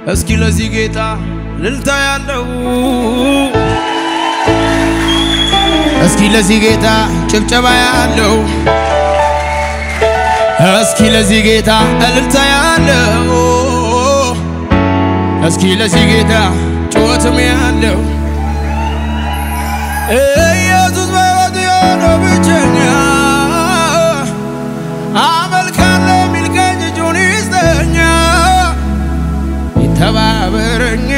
እስኪ ለዚህ ጌታ ልልታ ያለው እስኪ ለዚህ ጌታ ጭብጨባ ያለው እስኪ ለዚህ ጌታ እልልታ ያለው እስኪ ለዚህ ጌታ ጩኸትም ያለው ኢየሱስ በሕይወቱ የሆነው ብቸኛ አመልካለሁ የሚል ቀኝ እጁን ይስጠኛ ይተባበረኛ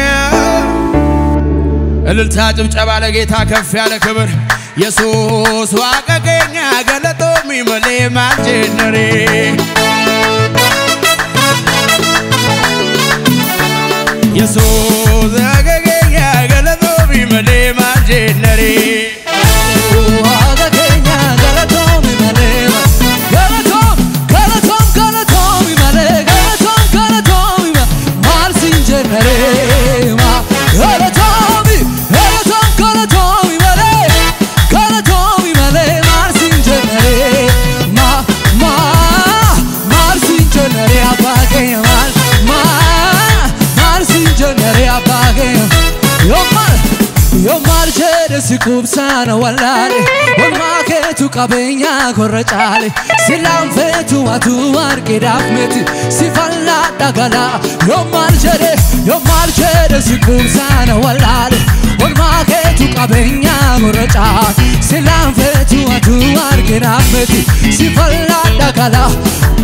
እልልታ ጭብጨባ ለጌታ ከፍ ያለ ክብር የሱስ ዋቀቀኛ ገለጦ ሚመሌ ማልጀነሬ የሱስ ዋቀቀኛ ገለጦ ሚመሌ ማልጀነሬ si kubsana wallale Olmaa keetu qabeenya korra caale Si laanfeetu atu argidaaf miti Si falladha galaa Yoo maal jedhe yoo maal jedhe si kubsana wallale Olmaa keetu qabeenya korra caale Si laanfeetu atu argidaaf miti Si falladha galaa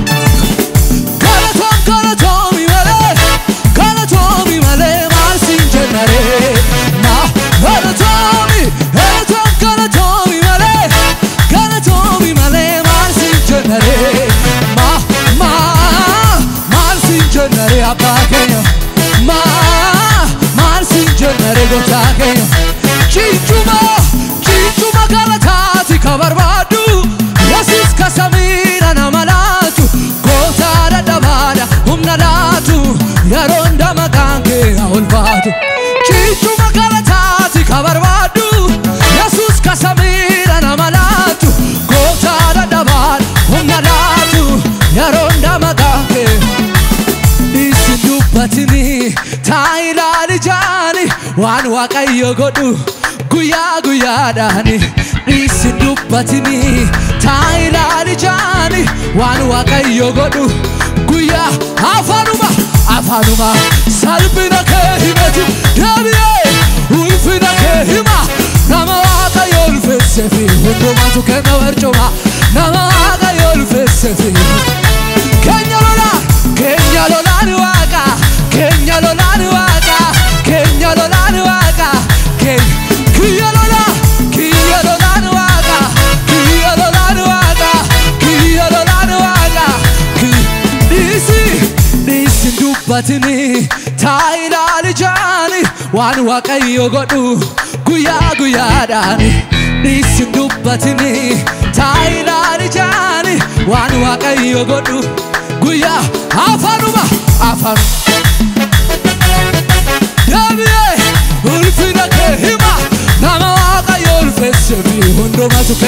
Galatoom galatoomi malee Galatoomi malee maal siin jennaree Ma galatoomi Galatoom galatoomi malee Galatoomi malee maal siin jennaree Ma ma maal siin jennaree abbaa keenya Ma maal siin jennaree gooftaa keenya Ciichuma ciichuma galataati ka barbaadu Yesuus ka samiidha nama laatu Gooftaa dadhabaadha humna laatu yeroo hunda maqaan kee haa ulfaatu Ciichuma galataati ka barbaadu Yesuus ka samiidha nama laatu Gooftaa dadhabaadha humna laatu yeroo hunda maqaan kee Isin dubbatini taa ilaali jaani waan waaqayyo godhu guyyaa guyyaadhaani Isin dubbatini taa ilaali jaani waan waaqayyo godhu guyyaa afaanuma afaanuma salphina kee himatu deebi'ee ulfina kee hima nama waaqayyo ulfeesse fi hundumatu kenna barcuma nama waaqayyo ulfeesse fi keenya lolaan keenya lolaan waaqa keenya lolaan waaqa keenya lolaan waaqa keenya kiyya lolaan kiyya lolaan waaqa kiyya lolaan waaqa kiyya lolaan waaqa dhiisi dhiisi dubbatini taa ilaali jaani waan waaqayyo godhu guyyaa guyyaadhaani dhiisi dubbatini taa ilaali jaani waan waaqayyo godhu guyyaa afaanuma afaan deebi'ee ulfina kee hima nama waaqayyo ulfeesse fi hundumatu